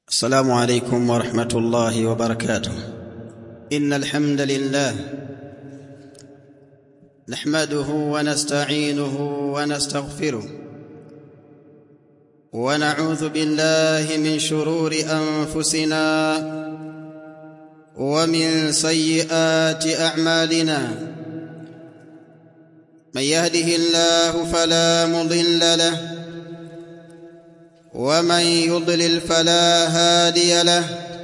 السلام عليكم ورحمه الله وبركاته ان الحمد لله نحمده ونستعينه ونستغفره ونعوذ بالله من شرور انفسنا ومن سيئات اعمالنا من يهده الله فلا مضل له ومن يضلل فلا هادي له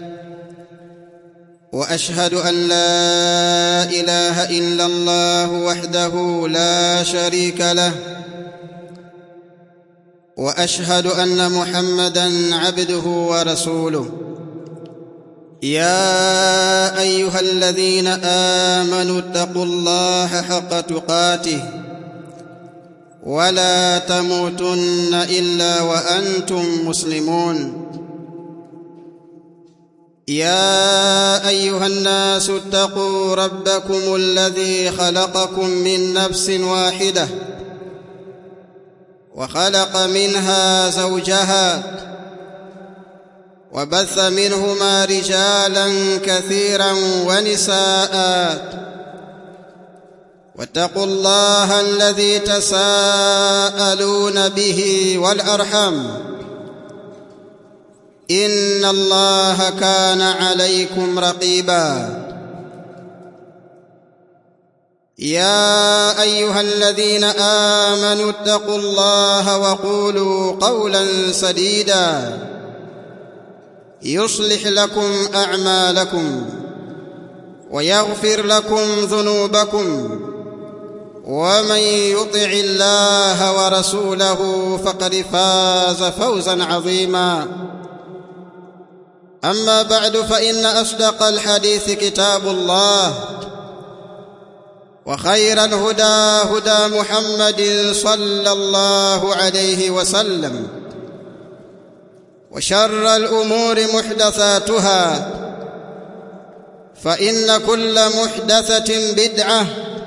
واشهد ان لا اله الا الله وحده لا شريك له واشهد ان محمدا عبده ورسوله يا ايها الذين امنوا اتقوا الله حق تقاته ولا تموتن الا وانتم مسلمون يا ايها الناس اتقوا ربكم الذي خلقكم من نفس واحده وخلق منها زوجها وبث منهما رجالا كثيرا ونساء واتقوا الله الذي تساءلون به والارحم ان الله كان عليكم رقيبا يا ايها الذين امنوا اتقوا الله وقولوا قولا سديدا يصلح لكم اعمالكم ويغفر لكم ذنوبكم ومن يطع الله ورسوله فقد فاز فوزا عظيما اما بعد فان اصدق الحديث كتاب الله وخير الهدى هدى محمد صلى الله عليه وسلم وشر الامور محدثاتها فان كل محدثه بدعه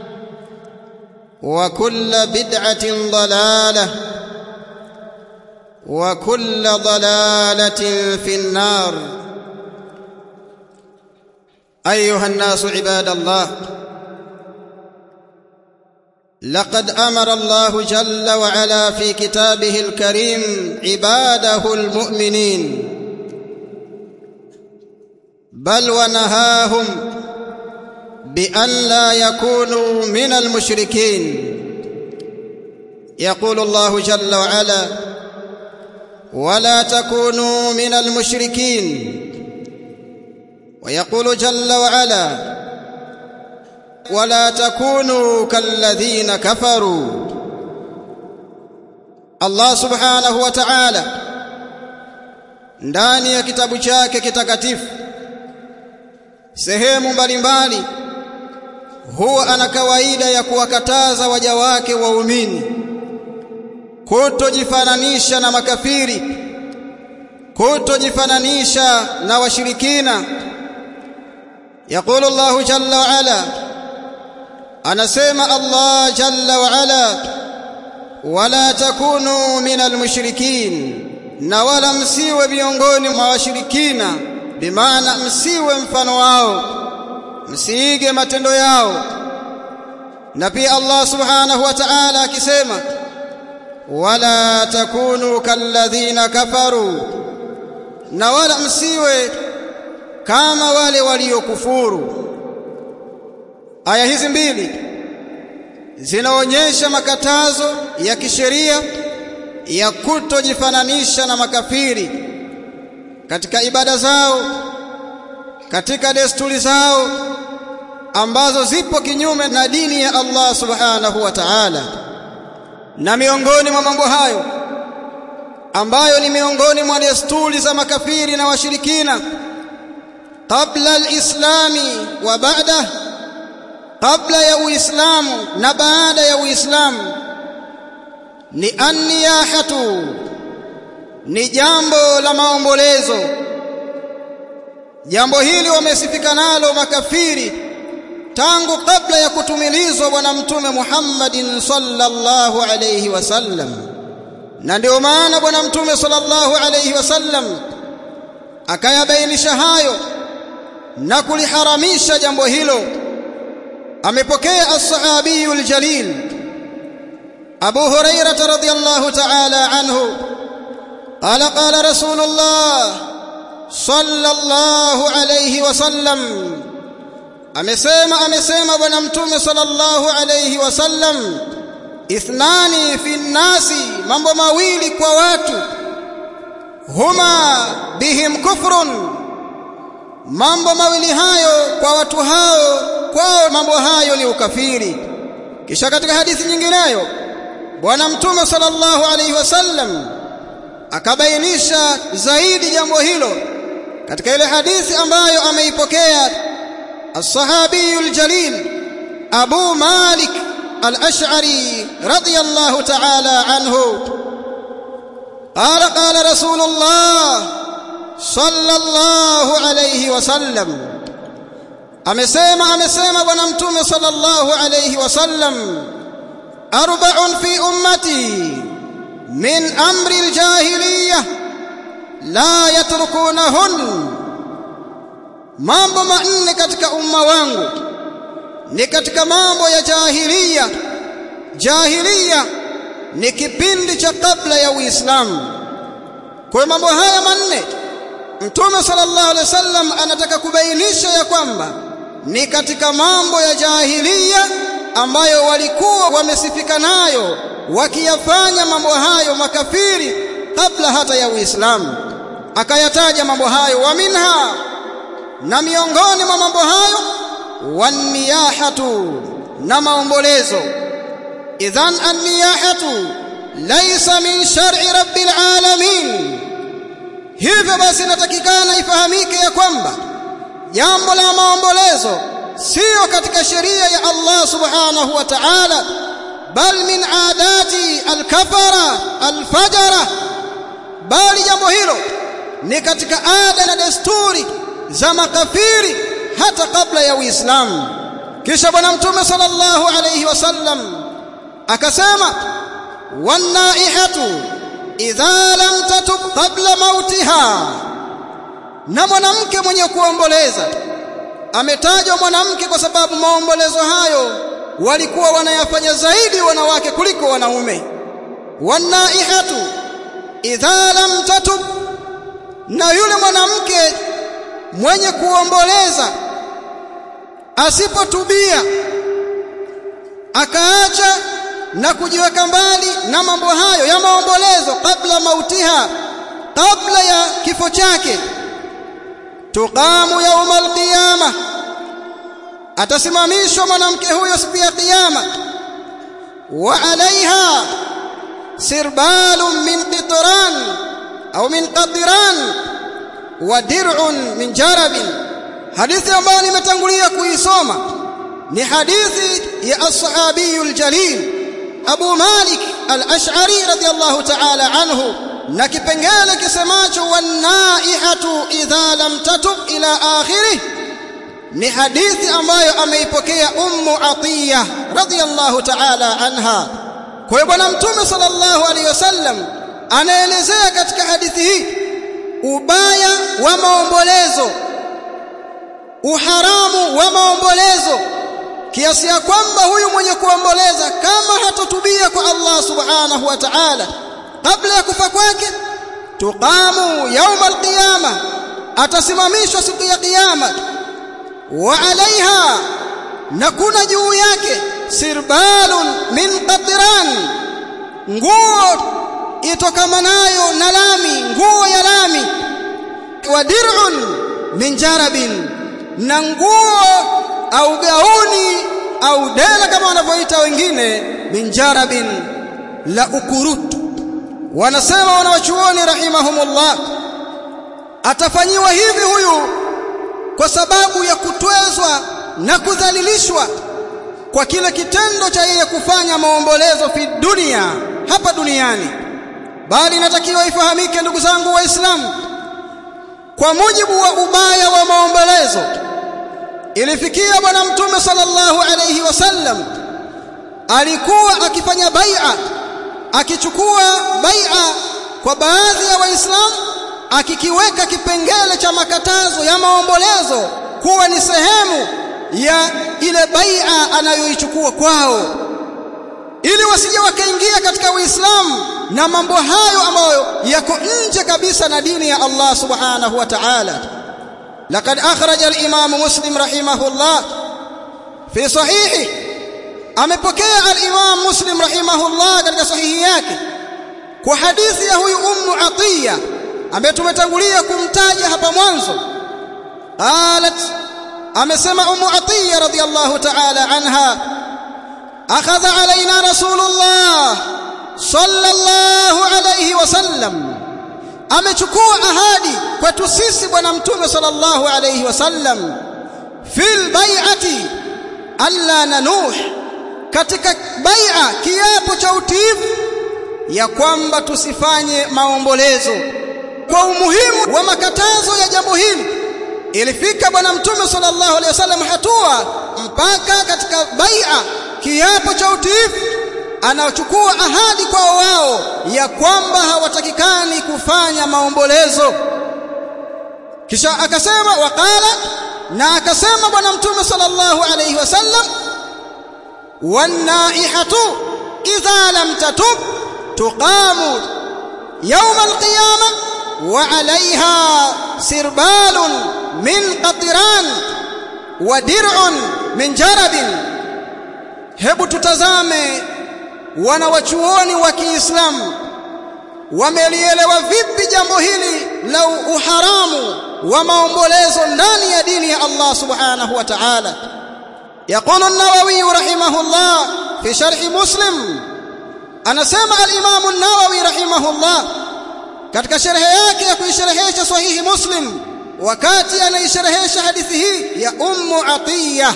وكل بدعه ضلاله وكل ضلاله في النار ايها الناس عباد الله لقد امر الله جل وعلا في كتابه الكريم عباده المؤمنين بل ونهاهم بان لا يكونوا من المشركين يقول الله جل وعلا ولا تكونوا من المشركين ويقول جل وعلا ولا تكونوا كالذين كفروا Allah subhanahu wa ta'ala ndani ya kitabu chake kitakatifu sehemu mbalimbali huwa ana kawaida ya kuwakataza waja wake waumini kutojifananisha na makafiri kutojifananisha na washirikina yaqulu Allahu jalla wa ala anasema Allah jalla wa ala wala takunu minal mushrikin na wala msiwe miongoni mwa washirikina bimaana msiwe mfano wao msiige matendo yao na pia Allah subhanahu wa ta'ala akisema wala takunu kalladhina kafaru na wala msiwe kama wale waliokufuru aya hizi mbili zinaonyesha makatazo ya kisheria ya kutojifananisha na makafiri katika ibada zao katika desturi zao ambazo zipo kinyume na dini ya Allah subhanahu wa ta'ala na miongoni mwa mambo hayo ambayo ni miongoni mwa desturi za makafiri na washirikina kabla alislami wa baada kabla ya uislamu na baada ya uislamu ni anniyahatu ni jambo la maombolezo jambo hili wamesifika nalo makafiri tangu kabla ya kutumilizwa bwana mtume Muhammadin sallallahu alayhi wasallam na ndio maana bwana mtume sallallahu alayhi wasallam akayabainisha hayo na kuliharamisha jambo hilo amepokea as-sahabiyu al-jalil Abu Hurairah radhiyallahu ta'ala anhu qala qala Rasulullah sallallahu alayhi wasallam amesema amesema bwana mtume sallallahu alayhi wasallam ithnani fi nnasi mambo mawili kwa watu huma bihim kufrun mambo mawili hayo kwa watu hao kwao mambo hayo ni ukafiri kisha katika hadithi nyingineyo bwana mtume sallallahu alayhi wasallam akabainisha zaidi jambo hilo katika ile hadithi ambayo ameipokea الصحابي الجليل أبو مالك الأشعري رضي الله تعالى عنه قال قال رسول الله صلى الله عليه وسلم أمسيما أمسيما ونمتم صلى الله عليه وسلم أربع في أمتي من أمر الجاهلية لا يتركونهن mambo manne katika umma wangu ni katika mambo ya jahiliya jahiliya ni kipindi cha kabla ya Uislamu kwa mambo haya manne Mtume sallallahu alaihi wasallam anataka kubainisha ya kwamba ni katika mambo ya jahiliya ambayo walikuwa wamesifika nayo wakiyafanya mambo hayo makafiri kabla hata ya Uislamu akayataja mambo hayo wa minha na miongoni mwa mambo hayo waniyahatu na maombolezo idhan anniyahatu laysa min shar'i rabbil alamin hivyo basi inatakikana ifahamike ya kwamba jambo la maombolezo sio katika sheria ya Allah subhanahu wa ta'ala bal min adati alkafara alfajara bali jambo hilo ni katika ada na desturi za makafiri hata kabla ya Uislamu kisha bwana mtume sallallahu alayhi wasallam akasema wanaihatu idha lam tatub qabla mautiha na mwanamke mwenye kuomboleza ametajwa mwanamke kwa sababu maombolezo hayo walikuwa wanayafanya zaidi wanawake kuliko wanaume wanaihatu idha lam tatub na yule mwanamke mwenye kuomboleza asipotubia akaacha na kujiweka mbali na mambo hayo ya maombolezo kabla mautiha kabla ya kifo chake tuqamu yauma alqiyama atasimamishwa mwanamke huyo siku ya kiyama wa alaiha sirbalun min qitran au min qadran wa dir'un min jarabin hadithi ambayo nimetangulia kuisoma ni hadithi ya as-sahabi al-jalil Abu Malik al-Ash'ari radiyallahu ta'ala anhu na kipengele kisemacho wanaihatu idha lam tatub ila akhirih ni hadithi ambayo ameipokea ummu atiya radiyallahu ta'ala anha kwa hiyo bwana mtume sallallahu alaihi wasallam anaelezea katika hadithi hii ubaya wa maombolezo uharamu wa maombolezo kiasi ya kwamba huyu mwenye kuomboleza kama hatotubia kwa Allah subhanahu wa ta'ala kabla ya kufa kwake tuqamu yauma alqiyama atasimamishwa siku ya kiyama wa alaiha na kuna juu yake sirbalun min qatran nguo itokamanayo na lami nguo ya lami wa dir'un min jarabin na nguo au gauni au dela kama wanavyoita wengine min jarabin la ukurutu wanasema wanawachuoni rahimahumullah atafanyiwa hivi huyu kwa sababu ya kutwezwa na kudhalilishwa kwa kile kitendo cha yeye kufanya maombolezo fi dunia hapa duniani bali inatakiwa ifahamike ndugu zangu waislamu kwa mujibu wa ubaya wa maombolezo ilifikia bwana mtume sallallahu alayhi wasallam alikuwa akifanya bai'a akichukua bai'a kwa baadhi ya waislamu akikiweka kipengele cha cha makatazo ya maombolezo kuwa ni sehemu ya ile bai'a anayoichukua kwao ili wasije wakaingia katika Uislamu na mambo hayo ambayo yako nje kabisa na dini ya Allah subhanahu wa ta'ala laqad akhraja al-imam muslim rahimahullah fi sahihi amepokea al-imam muslim rahimahullah katika sahihi yake kwa hadithi ya huyu ummu atiya ambaye tumetangulia kumtaja hapa mwanzo qalat amesema ummu atiya radhiyallahu ta'ala anha akhadha alaina rasulullah sallallahu alayhi wasallam amechukua ahadi kwetu sisi bwana mtume sallallahu alayhi wasallam fil bai'ati alla nanuh katika bai'a kiapo cha utiifu ya kwamba tusifanye maombolezo kwa umuhimu wa makatazo ya jambo hili ilifika bwana mtume sallallahu alaihi wasallam hatua mpaka katika bai'a kiapo cha utiifu anachukua ahadi kwa wao ya kwamba hawatakikani kufanya maombolezo kisha akasema waqala na akasema bwana mtume sallallahu alaihi wasallam wanaihatu idha lam tatub tuqamu يوم القيامة وعليها سربال من قطران ودرع من جرب hebu tutazame wanawachuoni wa Kiislamu wamelielewa vipi jambo hili la uharamu wa maombolezo ndani ya dini ya Allah subhanahu wa ta'ala يقول النووي رحمه الله في شرح مسلم anasema al-Imam an-Nawawi rahimahullah katika sharhi yake ya kuisherehesha sahihi Muslim wakati anaisherehesha hadithi hii ya Ummu Atiyya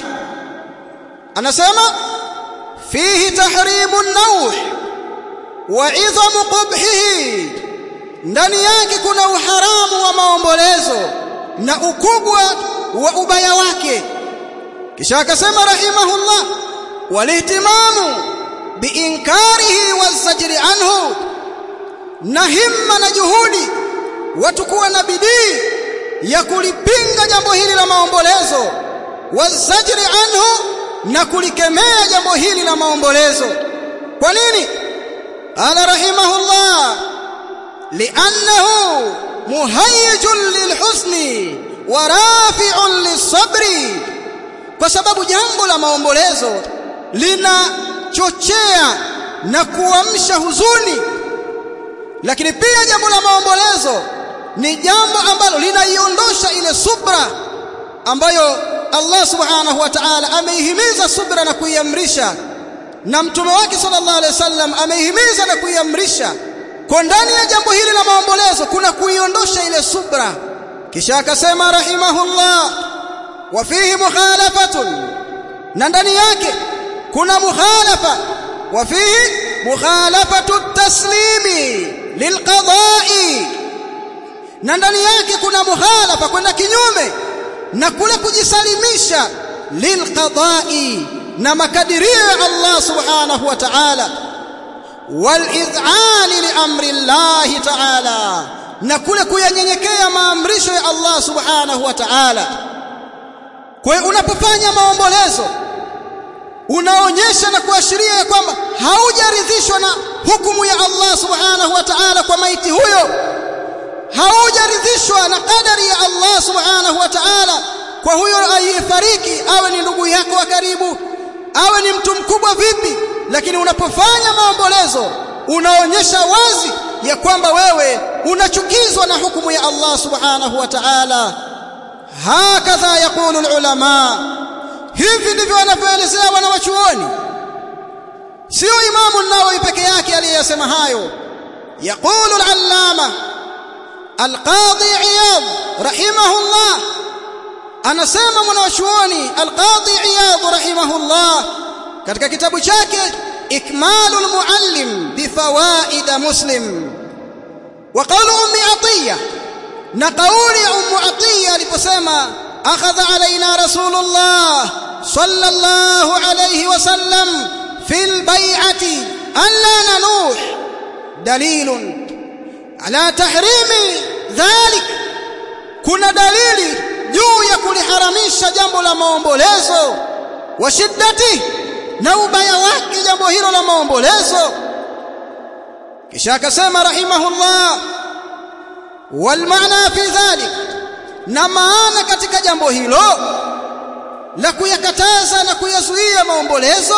anasema fihi tahrimu an-nawh wa idhamu qubhihi ndani yake kuna uharamu wa maombolezo na ukubwa wa ubaya wake kisha akasema rahimahullah walihtimamu biinkarihi wazajri anhu na himma na juhudi watu kuwa na bidii ya kulipinga jambo hili la maombolezo wazajri anhu na kulikemea jambo hili la maombolezo kwa nini ala rahimahullah li'annahu muhayyijun lilhusni wa rafi'un lisabri kwa sababu jambo la maombolezo lina chochea na kuamsha huzuni lakini pia jambo la maombolezo ni jambo ambalo linaiondosha ile subra ambayo Allah subhanahu wa ta'ala ameihimiza subra na kuiamrisha na mtume wake sallallahu alaihi wasallam ameihimiza na kuiamrisha kwa ndani ya jambo hili la maombolezo kuna kuiondosha ile subra kisha akasema rahimahullah wa fihi mukhalafatun na ndani yake kuna mukhalafa wa fihi mukhalafatu taslimi lilqada'i na ndani yake kuna mukhalafa kwenda kinyume na kule kujisalimisha lilqada'i na makadirio ya Allah subhanahu wa ta'ala walidhani liamri Allah ta'ala na kule kuyanyenyekea maamrisho ya Allah subhanahu wa ta'ala kwa hiyo unapofanya maombolezo unaonyesha na kuashiria ya kwamba haujaridhishwa na hukumu ya Allah subhanahu wa ta'ala kwa maiti huyo haujaridhishwa na kadari ya Allah subhanahu wa ta'ala kwa huyo aliyefariki awe ni ndugu yako wa karibu awe ni mtu mkubwa vipi lakini unapofanya maombolezo unaonyesha wazi ya kwamba wewe unachukizwa na hukumu ya Allah subhanahu wa ta'ala hakadha yaqulu ulama hivi ndivyo wanavyoelezea wanawachuoni sio imamu nawawi peke yake aliyesema hayo yaqulu al-allama al-qadi iyad rahimahullah anasema mwanachuoni al-qadi iyad rahimahullah katika kitabu chake ikmalul muallim bifawaid muslim wa qawlu ummi atiya na kauli ya ummu atiya aliposema akhadha alaina rasulullah sallallahu alayhi wasallam fil bai'ati an la nanuh dalilun ala tahrimi dhalik kuna dalili juu ya kuliharamisha jambo la maombolezo wa shiddati na ubaya wake jambo hilo la maombolezo kisha akasema rahimahullah wal maana fi dhalik na maana katika jambo hilo la kuyakataza na kuyazuia maombolezo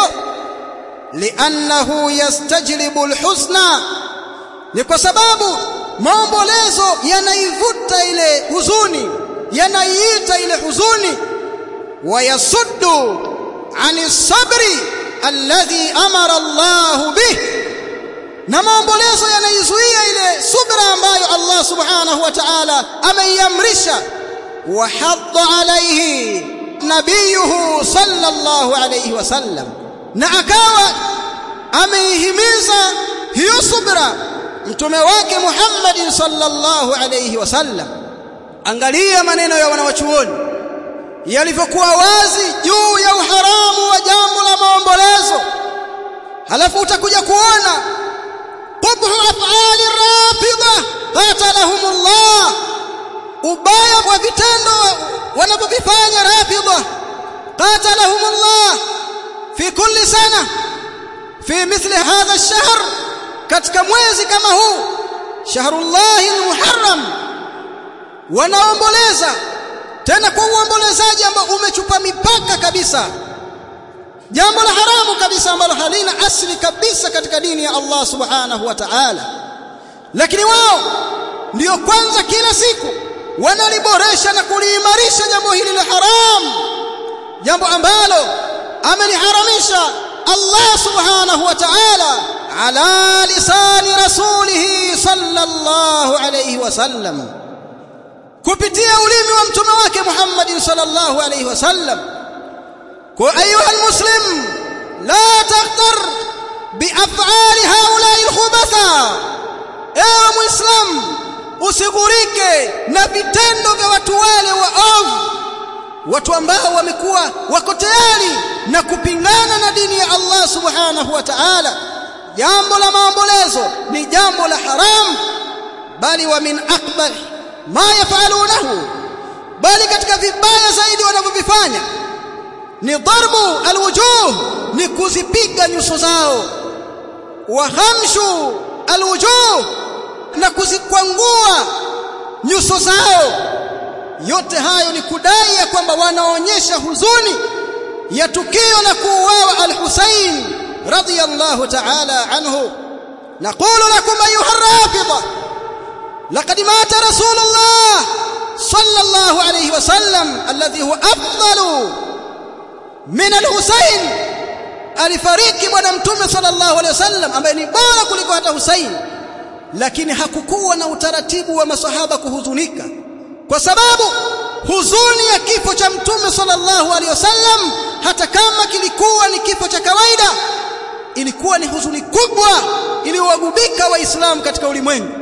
li'annahu yastajlibu alhusna ni kwa sababu maombolezo yanaivuta ile huzuni yanaiita ile huzuni wayasuddu ani sabri alladhi amara Allah bih na maombolezo yanaizuia ile subra ambayo Allah subhanahu wa ta'ala ameiamrisha wa hadda alayhi nabiyuhu sallallahu alayhi wasallam na akawa ameihimiza hiyo subra mtume wake Muhammad sallallahu alayhi wasallam angalia maneno ya wanawachuoni yalivyokuwa wazi juu ya uharamu wa jambo la maombolezo halafu utakuja kuona qubhu af'ali rafidha qatalahumullah ubaya wa vitendo wanavyovifanya rafidha qatalahumullah fi kulli sana fi mithli hadha ash-shahr katika mwezi kama huu shahrullahi al-muharram wanaomboleza tena kwa uombolezaji ambao umechupa mipaka kabisa jambo la haramu kabisa ambalo halina asli kabisa katika dini ya Allah subhanahu wa ta'ala lakini wao ndiyo kwanza kila siku wanaliboresha na kuliimarisha jambo hili la haramu jambo ambalo ameliharamisha Allah subhanahu wa ta'ala ala lisani rasulih sallallahu alayhi wasallam kupitia ulimi wa mtume wake Muhammad sallallahu alayhi wasallam kwa ayuha almuslim la taghtar biaf'ali haula'i alkhubatha ewe muislam usigurike na vitendo vya watu wale waovu watu ambao wamekuwa wako tayari na kupingana na dini ya Allah subhanahu wa ta'ala jambo la maombolezo ni jambo la haram bali wa min akbar ma yafalunahu bali katika vibaya zaidi wanavyovifanya ni darbu alwujuh ni kuzipiga nyuso zao wa hamshu alwujuh na kuzikwangua nyuso zao yote hayo ni kudai ya kwamba wanaonyesha huzuni ya tukio la kuuawa al-Husayn radiyallahu ta'ala anhu naqulu lakum ayuha ar-rafida laqad mata rasulullah sallallahu alayhi wasallam alladhi huwa afdalu min al-Husayn alifariki bwana mtume sallallahu alayhi wasallam ambaye ni bora kuliko hata Husayn lakini hakukuwa na utaratibu wa masahaba kuhuzunika kwa sababu huzuni ya kifo cha mtume sallallahu alaihi wasallam hata kama kilikuwa ni kifo cha kawaida ilikuwa ni huzuni kubwa iliyowagubika waislamu katika ulimwengu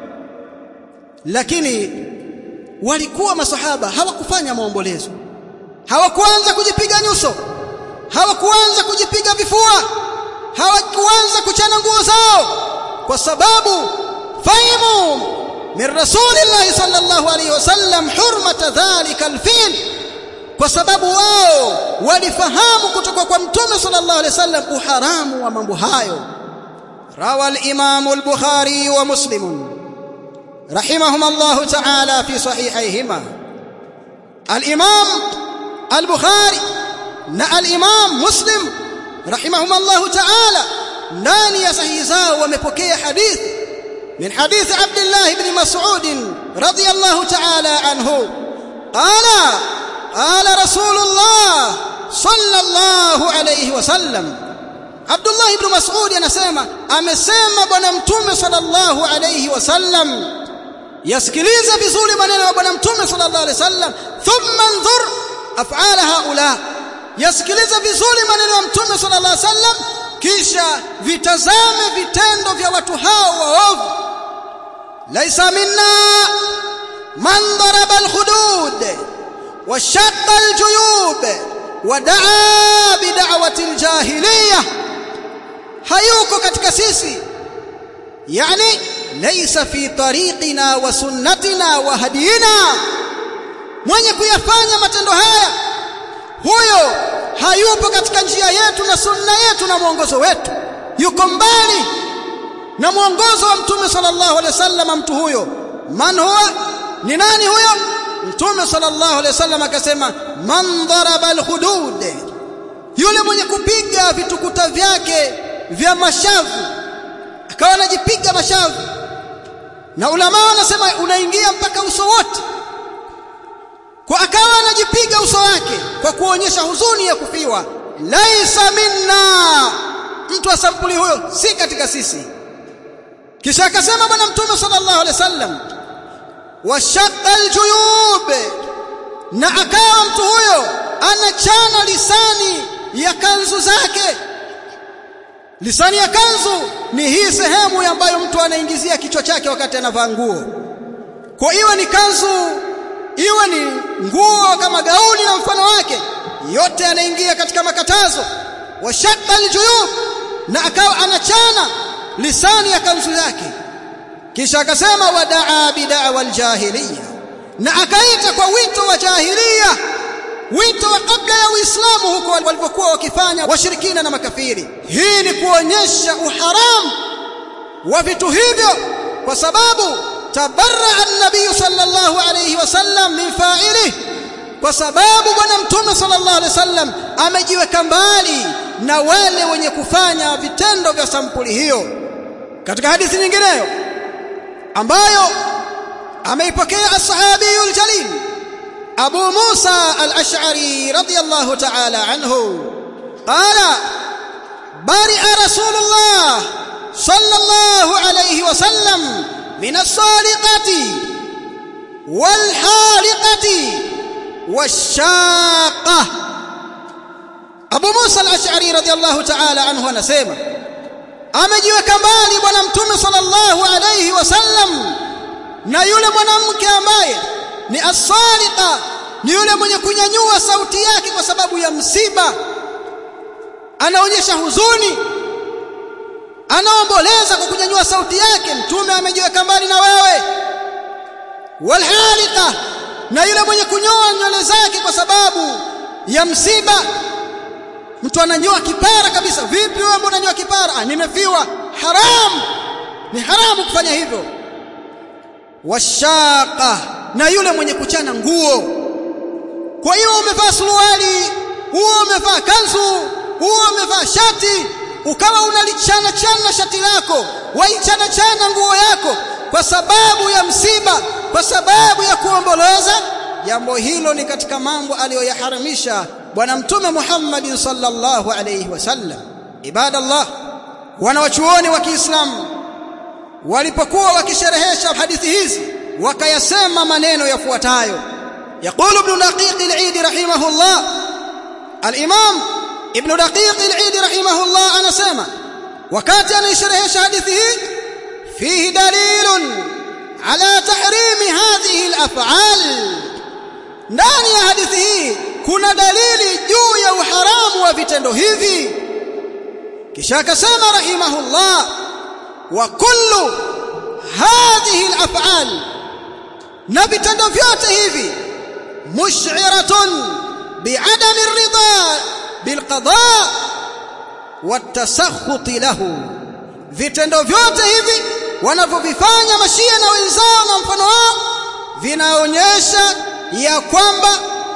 lakini walikuwa masahaba hawakufanya maombolezo hawakuanza kujipiga nyuso hawakuanza kujipiga vifua hawakuanza kuchana nguo zao kwa sababu fahimu min rasulillahi sallallahu alayhi wasallam hurmata dhalika alfil kwa sababu wao walifahamu kutoka kwa mtume sallallahu alayhi wasallam uharamu wa mambo hayo rawa al-imam al-bukhari wa muslim rahimahuma Allah ta'ala fi sahihayhima al-imam al-bukhari na al-imam muslim rahimahuma Allah ta'ala ndani ya sahihi zao wamepokea hadithi من حديث عبد الله بن مسعود رضي الله تعالى عنه قال قال رسول الله صلى الله عليه وسلم عبد الله بن مسعود anasema amesema bwana mtume sallallahu alayhi wasallam yasikiliza vizuri maneno ya bwana mtume sallallahu alayhi wasallam thumma anzur af'ala haula yasikiliza vizuri maneno ya mtume sallallahu alayhi wasallam kisha vitazame vitendo vya watu hao waovu laisa minna man daraba alhudud وشق الجيوب ودعا بدعوة الجاهلية hayuko katika sisi yani laysa fi tariqina wa sunnatina wa hadina kuyafanya matendo haya huyo hayupo katika njia yetu na sunna yetu na mwongozo wetu yuko mbali na mwongozo wa mtume sallallahu alaihi wasallam mtu huyo man huwa ni nani huyo mtume sallallahu alaihi wasallam akasema man daraba alhudud yule mwenye kupiga vitukuta vyake vya mashavu akawa anajipiga mashavu na ulama wanasema unaingia mpaka uso wote kwa akawa anajipiga uso wake kwa kuonyesha huzuni ya kufiwa laisa minna mtu wa sampuli huyo si katika sisi kisha akasema bwana mtume sallallahu alaihi wasallam washaqqa aljuyub na akawa mtu huyo anachana lisani ya kanzu zake lisani ya kanzu ni hii sehemu ambayo mtu anaingizia kichwa chake wakati anavaa nguo kwa iwe ni kanzu iwe ni nguo kama gauni na mfano wake yote yanaingia katika makatazo washaqqa aljuyub na akawa anachana lisani ya kanzu yake kisha akasema wadaa bid'awa aljahiliya na akaita kwa wito wa jahiliya wito wa kabla ya Uislamu huko walivyokuwa wakifanya washirikina na makafiri hii ni kuonyesha uharamu wa vitu hivyo kwa sababu tabarra an-nabiy sallallahu alayhi wasallam min fa'ilihi kwa sababu bwana mtume sallallahu alaihi wasallam amejiweka mbali na wale wenye kufanya vitendo vya sampuli hiyo katika hadithi nyingineyo ambayo ameipokea as-sahabiyul jalil Abu Musa al-Ash'ari radiyallahu ta'ala anhu qala bari'a Rasulullah sallallahu alayhi wasallam min as-saliqati wal haliqati والشاقة Abu Musa al-Ash'ari radiyallahu ta'ala anhu anasema amejiweka mbali bwana mtume sallallahu alayhi wasallam na yule mwanamke ambaye ni as-saliqa ni yule mwenye kunyanyua sauti yake kwa sababu ya msiba anaonyesha huzuni anaomboleza kwa kunyanyua sauti yake mtume amejiweka mbali na wewe walhalika na yule mwenye kunyoa nywele zake kwa sababu ya msiba mtu ananyoa kipara kabisa vipi wewe mbona unanyoa kipara ah nimefiwa haram ni haramu kufanya hivyo washaqa na yule mwenye kuchana nguo kwa hiyo umevaa suruali huo umevaa kanzu huo umevaa shati ukawa unalichana chana shati lako waichana chana nguo yako kwa sababu ya msiba kwa sababu ya kuomboleza jambo hilo ni katika mambo aliyoyaharamisha bwana mtume Muhammad sallallahu alayhi wasallam ibadallah wanawachuoni wa Kiislamu walipokuwa wakisherehesha hadithi hizi wakayasema maneno yafuatayo يقول ابن دقيق العيد رحمه الله الإمام ابن دقيق العيد رحمه الله أنا سامع وكات أن يشرح حديثه فيه دليل على تحريم هذه الأفعال ndani ya hadithi hii kuna dalili juu ya uharamu wa vitendo hivi kisha akasema rahimahullah wa kullu hadhihi al-af'al na vitendo vyote hivi mush'iratun bi'adami ar-ridha bilqada watasakhuti lahu vitendo vyote hivi wanavyovifanya mashia na wenzao na mfano wao vinaonyesha ya kwamba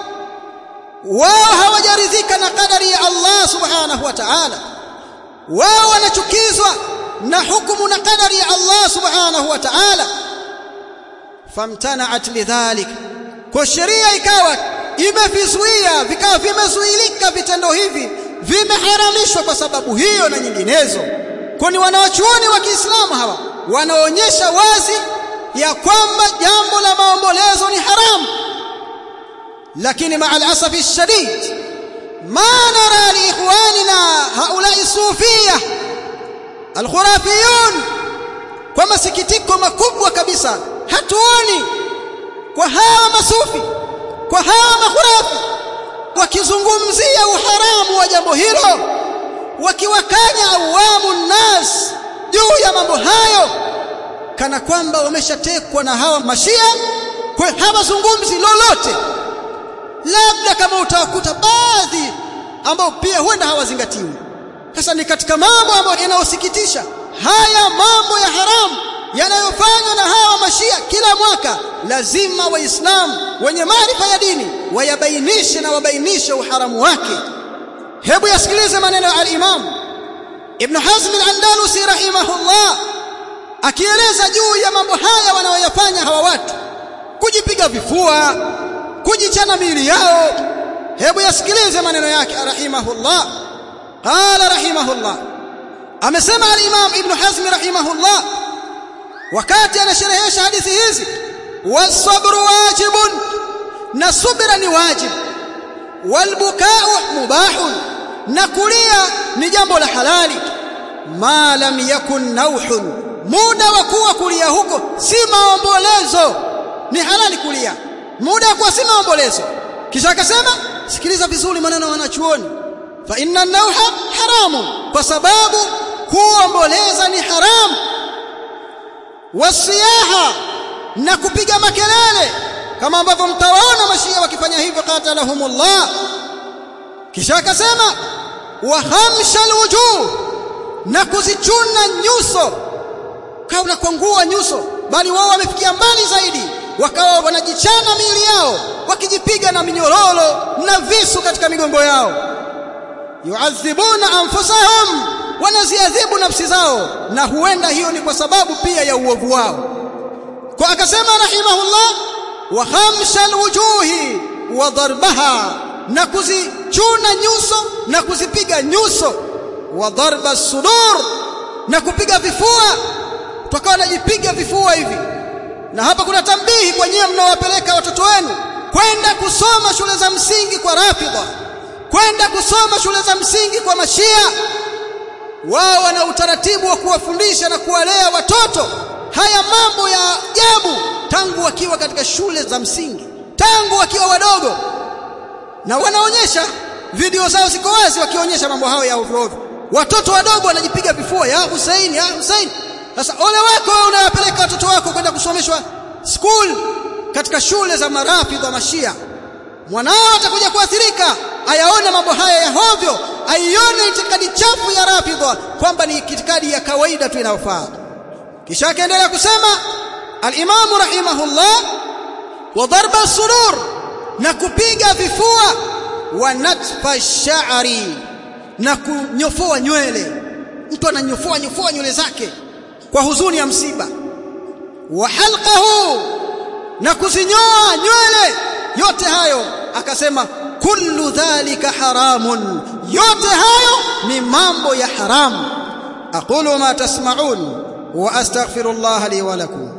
wao hawajaridhika na kadari ya Allah subhanahu wa ta'ala wao wanachukizwa na hukumu na kadari ya Allah subhanahu wa ta'ala famtana'at lidhalik kwa sheria ikawa imevizuia vikawa vimezuilika vitendo hivi vimeharamishwa kwa sababu hiyo na nyinginezo kwani wanawachuoni wa Kiislamu hawa wanaonyesha wazi ya kwamba jambo la maombolezo ni haramu lakini maa alasafi shadid ma nara liikhwanina haulai sufia alkhurafiyun kwa masikitiko makubwa kabisa hatuoni kwa hawa masufi kwa hawa makhurafi wakizungumzia uharamu wa jambo hilo wakiwakanya awamu nas juu ya mambo hayo kana kwamba wameshatekwa na hawa mashia kwa hawazungumzi lolote labda kama utawakuta baadhi ambao pia huenda hawazingatiwi sasa ni katika mambo ambayo yanayosikitisha haya mambo ya haramu yanayofanywa na hawa mashia kila mwaka lazima waislamu wenye maarifa ya dini wayabainishe na wabainishe uharamu wake hebu yasikilize maneno ya al-Imam Ibn Hazm al-Andalusi rahimahullah akieleza juu ya mambo haya wanayoyafanya hawa watu kujipiga vifua kujichana miili yao hebu yasikilize maneno yake rahimahullah qala rahimahullah amesema al-Imam Ibn Hazm rahimahullah wakati anasherehesha hadithi hizi wasabru wajibun na subira ni wajib walbukau mubahun na kulia ni jambo la halali ma lam yakun nauhun muda wa kuwa kulia huko si maombolezo ni halali kulia muda wa kuwa si maombolezo kisha akasema sikiliza vizuri maneno ya wanachuoni fa inna nauha haramun kwa sababu kuomboleza ni haramu wasiyaha na kupiga makelele kama ambavyo mtawaona mashia wakifanya hivyo qatalahumullah kisha akasema wa hamsha alwujuh na kuzichuna nyuso kauna kwangua nyuso bali wao wamefikia mbali zaidi wakawa wanajichana miili yao wakijipiga na minyororo na visu katika migongo yao yuadhibuna anfusahum wanaziadhibu nafsi zao na huenda hiyo ni kwa sababu pia ya uovu wao kwa akasema rahimahullah wa khamsha alwujuhi wa darbaha na kuzichuna nyuso na kuzipiga nyuso wa darba sudur na kupiga vifua tukawa najipiga vifua hivi na hapa kuna tambihi kwa nyinyi mnaowapeleka watoto wenu kwenda kusoma shule za msingi kwa rafidha kwenda kusoma shule za msingi kwa mashia wao wana utaratibu wa kuwafundisha na kuwalea watoto haya mambo ya ajabu tangu wakiwa katika shule za msingi tangu wakiwa wadogo na wanaonyesha video zao ziko wazi wakionyesha mambo hayo ya ovyo ovyo watoto wadogo wanajipiga vifua ya Hussein ya Hussein sasa ole wako wewe unawapeleka watoto wako kwenda kusomeshwa school katika shule za marafidh wa mashia mwanao atakuja kuathirika ayaone mambo haya ya hovyo aione itikadi chafu ya rafidha kwamba ni itikadi ya kawaida tu inayofaa kisha akaendelea kusema al-Imam rahimahullah wa darba surur na kupiga vifua wa natfa sha'ri na kunyofoa nywele mtu ananyofoa nyofoa nywele zake kwa huzuni ya msiba wa halqahu na kuzinyoa nywele yote hayo akasema kullu dhalika haramun yote hayo ni mambo ya haramu aqulu ma tasma'un wa astaghfirullah li wa lakum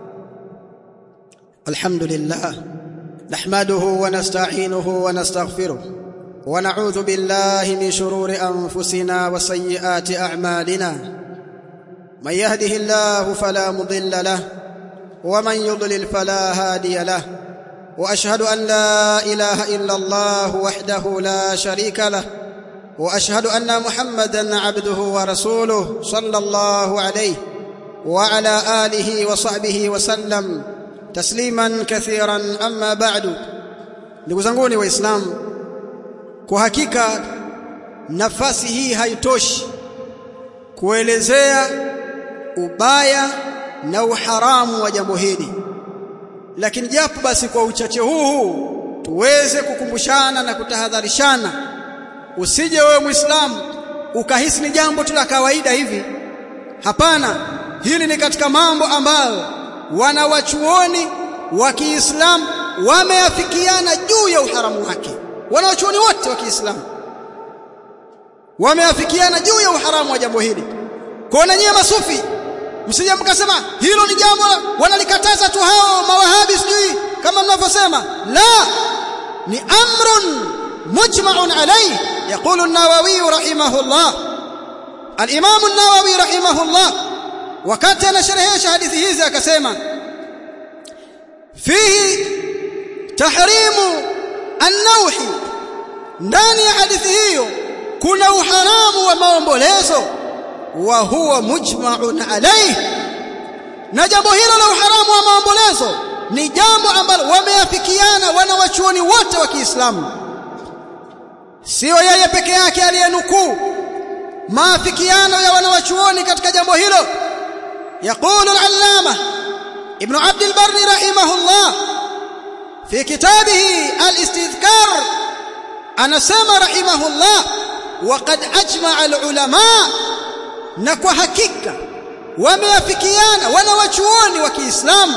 alhamdulillah nahmaduhu wa nasta'inuhu wa nastaghfiruh wa na'udhu billahi min shururi anfusina wa sayyiati a'malina man yahdihillahu fala mudilla lahu wa man yudlil fala hadiya lahu واشهد ان لا اله الا الله وحده لا شريك له واشهد ان محمدا عبده ورسوله صلى الله عليه وعلى اله وصحبه وسلم تسليما كثيرا اما بعد ndugu zanguni waislamu kwa hakika nafasi hii haitoshi kuelezea ubaya na uharamu wa jambo hili lakini japo basi kwa uchache huu tuweze kukumbushana na kutahadharishana usije wewe muislamu ukahisi ni jambo tu la kawaida hivi hapana hili ni katika mambo ambayo wanawachuoni wa Kiislamu wameafikiana juu ya uharamu wake wanawachuoni wote wa Kiislamu wameafikiana juu ya uharamu wa jambo hili kwa na nyie masufi msije mkasema hilo ni jambo wanalikataza tu hao mawahabi sijui kama mnavyosema la ni amrun mujma'un alayhi يقول النووي رحمه الله الامام النووي رحمه الله wakati anasherehesha hadithi hizi akasema fihi tahrimu an-nawhi ndani ya hadithi hiyo kuna uharamu wa maombolezo wa huwa mujma'un alayhi na jambo hilo la uharamu wa maombolezo ni jambo ambalo wameafikiana wanawachuoni wote wa Kiislamu sio yeye peke yake aliyenukuu maafikiano ya wanawachuoni katika jambo hilo يقول العلامة ابن عبد البر رحمه الله في كتابه الاستذكار أنا سمى رحمه الله وقد أجمع العلماء نكو حقيقة وميافكيانا ونوچuoni wa Kiislamu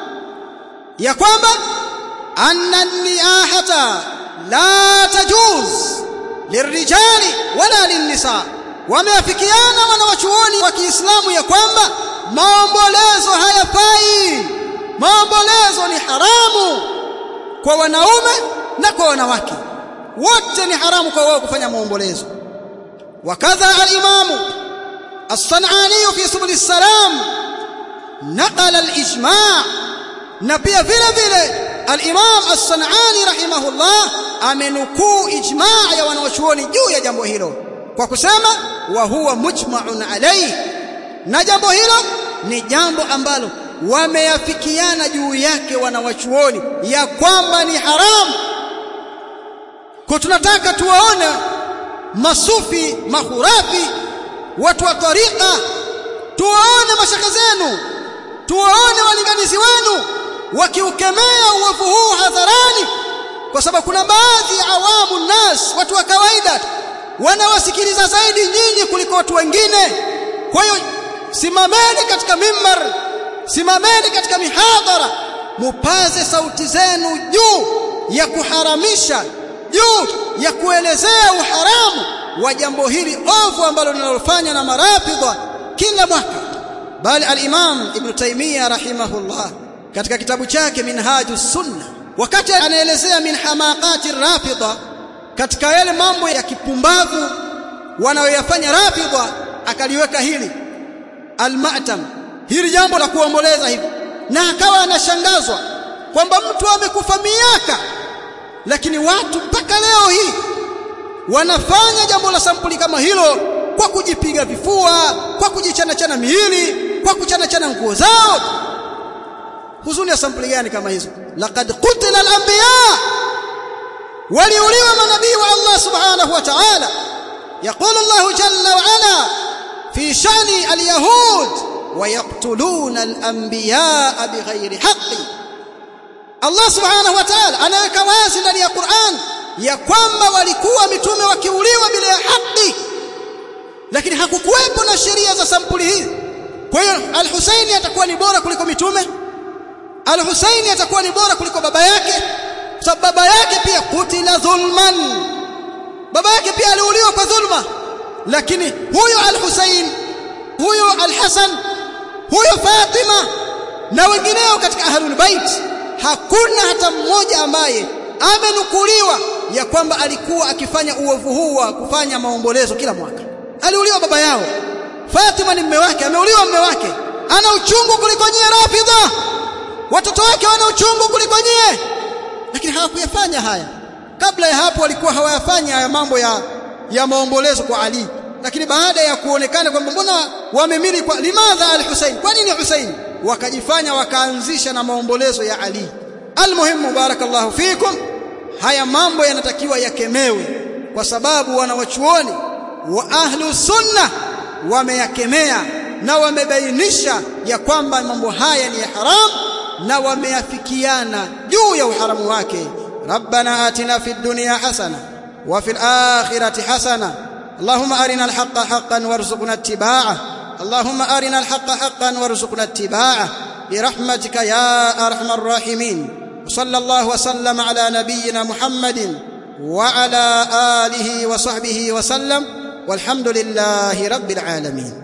ya kwamba anna niyahata la tajuz lirijali wala linnisa wameafikiana wanawachuoni wa Kiislamu ya kwamba maombolezo hayafai maombolezo ni haramu kwa wanaume na kwa wanawake wote ni haramu kwa wao kufanya maombolezo wakadha al-imamu as-sanani fi subul salam naqala al-ijma' na pia vile vile al-imam as-sanani rahimahullah amenukuu ijma' ya wanawachuoni juu ya jambo hilo kwa kusema wa huwa mujma'un alayhi na jambo hilo ni jambo ambalo wameyafikiana juu yake wanawachuoni ya kwamba ni haramu kwa tunataka tuwaone masufi mahurafi watu wa tariqa tuwaone mashaka zenu tuwaone walinganizi wenu wakiukemea uovu huu hadharani kwa sababu kuna baadhi ya awamu nas watu wa kawaida wanawasikiliza zaidi nyinyi kuliko watu wengine kwa hiyo simameni katika mimbar simameni katika mihadhara mupaze sauti zenu juu ya kuharamisha juu ya kuelezea uharamu wa jambo hili ovu ambalo linalofanya na marafidha kila mwaka bali al-Imam Ibn Taymiyyah rahimahullah katika kitabu chake Minhajus Sunna wakati anaelezea min hamaqati rafidha katika yale mambo ya kipumbavu wanayoyafanya rafidha akaliweka hili al-ma'tam hili jambo la kuomboleza hivi na akawa anashangazwa kwamba mtu amekufa miaka lakini watu mpaka leo hii wanafanya jambo la sampuli kama hilo kwa kujipiga vifua kwa kujichana chana miili kwa kuchana chana nguo zao huzuni ya sampuli gani kama hizo laqad qutila al-anbiya waliuliwa manabii wa Allah subhanahu wa ta'ala يقول الله جل وعلا في شأن اليهود ويقتلون الأنبياء بغير حق Allah subhanahu wa ta'ala anaweka wazi ndani ya Qur'an ya kwamba walikuwa mitume wakiuliwa bila ya haki lakini hakukuwepo na sheria za sampuli hii kwa hiyo al-Husaini atakuwa ni bora kuliko mitume al-Husaini atakuwa ni bora kuliko baba yake sababu baba yake pia kutila dhulman baba yake pia aliuliwa kwa dhulma lakini huyo al-Husain huyo al-Hasan huyo Fatima na wengineo katika ahlul bait hakuna hata mmoja ambaye amenukuliwa ya kwamba alikuwa akifanya uovu huu wa kufanya maombolezo kila mwaka aliuliwa baba yao Fatima ni mume wake ameuliwa mume wake ana uchungu kuliko nyie Rafidha watoto wake wana uchungu kuliko nyie lakini hawakuyafanya haya kabla ya hapo walikuwa hawayafanya haya mambo ya ya maombolezo kwa Ali lakini baada ya kuonekana kwamba mbona wamemili kwa limadha al-Husayn kwa nini Husayn wakajifanya wakaanzisha na maombolezo ya Ali almuhimu barakallahu fikum haya mambo yanatakiwa yakemewe kwa sababu wanawachuoni wa ahlu sunna wameyakemea na wamebainisha ya kwamba mambo haya ni haram na wameafikiana juu ya uharamu wake rabbana atina fid dunya hasana wa fil akhirati hasana اللهم أرنا الحق حقا وارزقنا اتباعه اللهم أرنا الحق حقا وارزقنا اتباعه برحمتك يا أرحم الراحمين وصلى الله وسلم على نبينا محمد وعلى آله وصحبه وسلم والحمد لله رب العالمين